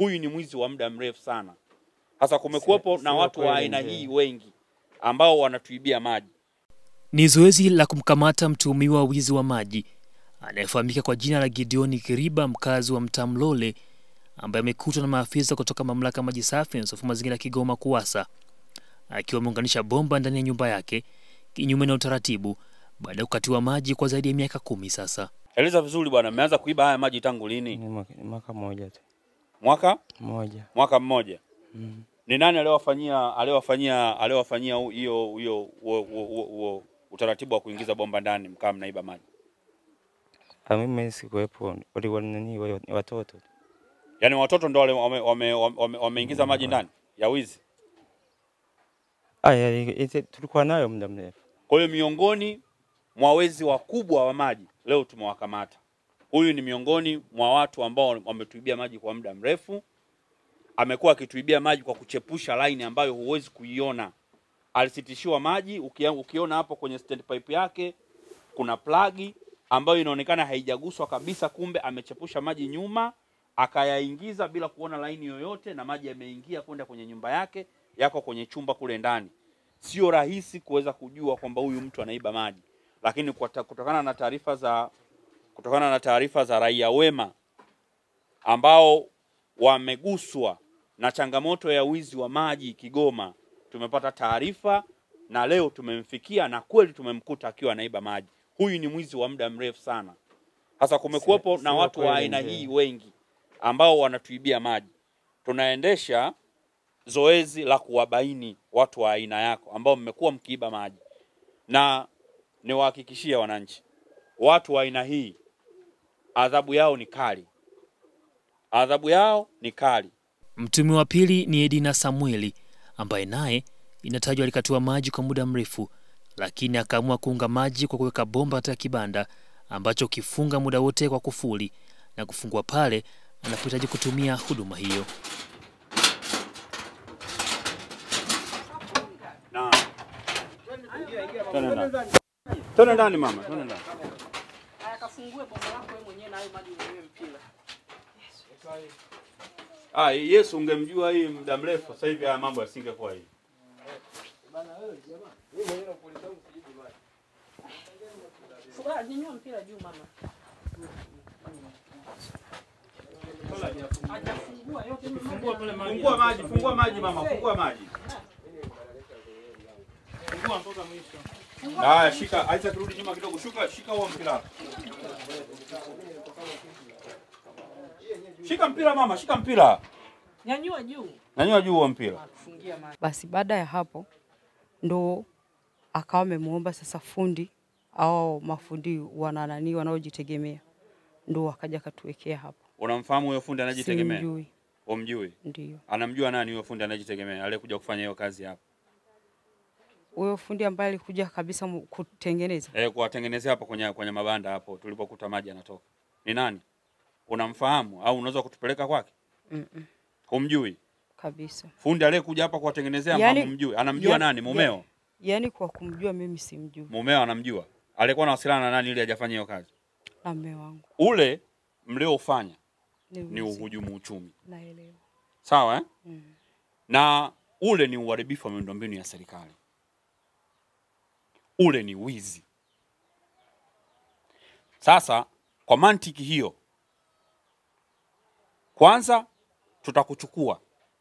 Huyu ni mwizi wa muda mrefu sana. Sasa kumekuwepo Si- na sio watu wa kweli aina mzee. hii wengi ambao wanatuibia maji. Ni zoezi la kumkamata mtuhumiwa wa wizi wa maji anayefahamika kwa jina la Gideoni Kiriba, mkazi wa mtaa Mlole, ambaye amekutwa na maafisa kutoka mamlaka ya maji safi na usafi wa mazingira Kigoma KUWASA akiwa ameunganisha bomba ndani ya nyumba yake kinyume na utaratibu baada ya kukatiwa maji kwa zaidi ya miaka kumi sasa. Eleza vizuri bwana, mmeanza kuiba haya maji tangu lini? Ni mwaka- ni mwaka mmoja tu Mwaka mmoja. mwaka mmoja. Mm. Ni nani aliyowafanyia aliyowafanyia aliyowafanyia hu- hiyo hiyo huo- huo- huo- huo utaratibu wa kuingiza bomba ndani mkaa mnaiba maji? Ah, mimi sikuwepo, walikuwa ni nani, wale ni watoto tu. Yaani watoto ndo wale wame, wame, wame, wameingiza maji ndani ya wizi. Ah, ya- ite- tulikuwa nayo muda mrefu. Kwa hiyo miongoni mwa wezi wakubwa wa maji leo tumewakamata. Huyu ni miongoni mwa watu ambao wametuibia maji kwa muda mrefu. Amekuwa akituibia maji kwa kuchepusha laini ambayo huwezi kuiona. Alisitishiwa maji, ukia- ukiona hapo kwenye stand pipe yake kuna plagi ambayo inaonekana haijaguswa kabisa, kumbe amechepusha maji nyuma akayaingiza bila kuona laini yoyote, na maji yameingia kwenda kwenye nyumba yake, yako kwenye chumba kule ndani. Sio rahisi kuweza kujua kwamba huyu mtu anaiba maji, lakini kwa ta- kutokana na taarifa za kutokana na taarifa za raia wema ambao wameguswa na changamoto ya wizi wa maji Kigoma, tumepata taarifa na leo tumemfikia na kweli tumemkuta akiwa anaiba maji. Huyu ni mwizi wa muda mrefu sana. Sasa kumekuwepo Si- na sio watu wa kweli aina mzee. hii wengi ambao wanatuibia maji. Tunaendesha zoezi la kuwabaini watu wa aina yako ambao mmekuwa mkiiba maji, na niwahakikishie wananchi, watu wa aina hii adhabu yao ni kali, adhabu yao ni kali. Mtuhumiwa wa pili ni Edina Samueli ambaye naye inatajwa alikatiwa maji kwa muda mrefu, lakini akaamua kuunga maji kwa kuweka bomba katika kibanda ambacho kifunga muda wote kwa kufuli na kufungua pale anapohitaji kutumia huduma hiyo. Na twende ndani, twende ndani mama, twende ndani. Akafungue bomba lako wewe mwenyewe na hayo maji mwenyewe mpira. Ah, Yesu ungemjua hii muda mrefu, sasa hivi haya mambo yasingekuwa hivi. Fua nyanyua mpira juu mama. Hajafungua yote ni maji. Fungua maji, fungua maji mama, fungua maji. Haya, shika, acha turudi nyuma kidogo. Shuka, shika huo mpira. Shika mpira mama, shika mpira. Nyanyua juu. Nanyua juu huo mpira. Kufungia maji. Basi baada ya hapo ndo akawa amemuomba sasa fundi au mafundi wana nani wanaojitegemea, ndo akaja akatuwekea hapo. Unamfahamu huyo fundi anajitegemea? Simjui, Umjui? ndio Anamjua nani huyo fundi anajitegemea aliyekuja kufanya hiyo kazi hapa? huyo fundi ambaye alikuja kabisa mu- kutengeneza. Eh, kuwatengenezea hapa kwenye kwenye mabanda hapo tulipokuta maji yanatoka. Ni nani? Unamfahamu au unaweza kutupeleka kwake? Mm-mm, Humjui? kabisa. Fundi aliyekuja hapa kuwatengenezea Yaani- yani, mjui. Anamjua yaani- nani? Mumeo? Yaani kwa kumjua mimi simjui, Mumeo anamjua. Alikuwa anawasiliana na nani ili hajafanya hiyo kazi? na mme wangu Ule mliofanya ni, ni wizi. uhujumu uchumi. Naelewa. Sawa eh? Mm. Na ule ni uharibifu wa miundombinu ya serikali. Ule ni wizi. Sasa kwa mantiki hiyo, kwanza tutakuchukua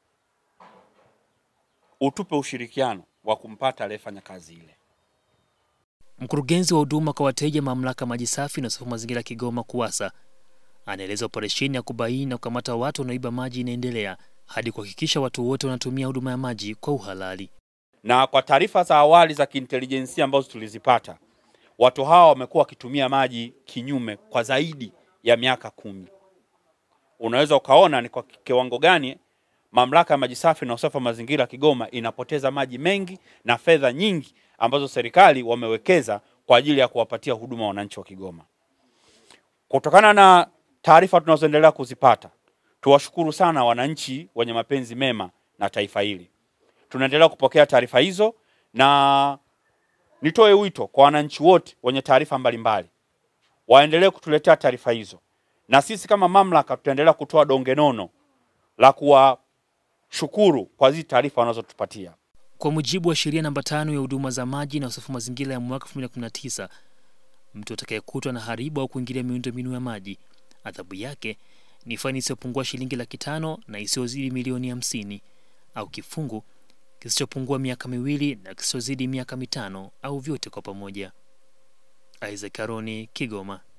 utupe ushirikiano wa kumpata aliyefanya kazi ile. Mkurugenzi wa huduma kwa wateja mamlaka maji safi na usafi wa mazingira Kigoma KUWASA anaeleza operesheni ya kubaini na kukamata watu wanaoiba maji inaendelea hadi kuhakikisha watu wote wanatumia huduma ya maji kwa uhalali. na kwa taarifa za awali za kiintelijensia ambazo tulizipata, watu hawa wamekuwa wakitumia maji kinyume kwa zaidi ya miaka kumi. Unaweza ukaona ni kwa kiwango gani mamlaka ya maji safi na usafi wa mazingira Kigoma inapoteza maji mengi na fedha nyingi ambazo serikali wamewekeza kwa ajili ya kuwapatia huduma wananchi wa Kigoma. Kutokana na taarifa tunazoendelea kuzipata, tuwashukuru sana wananchi wenye mapenzi mema na taifa hili tunaendelea kupokea taarifa hizo na nitoe wito kwa wananchi wote wenye taarifa mbalimbali waendelee kutuletea taarifa hizo, na sisi kama mamlaka tutaendelea kutoa donge nono la kuwashukuru kwa hizi taarifa wanazotupatia. Kwa mujibu wa sheria namba tano ya huduma za maji na usafi wa mazingira ya mwaka 2019, mtu atakayekutwa na haribu au kuingilia miundombinu ya maji, adhabu yake ni faini isiyopungua shilingi laki tano na isiyozidi milioni hamsini au kifungu kisichopungua miaka miwili na kisichozidi miaka mitano au vyote kwa pamoja. Isaac Karoni, Kigoma.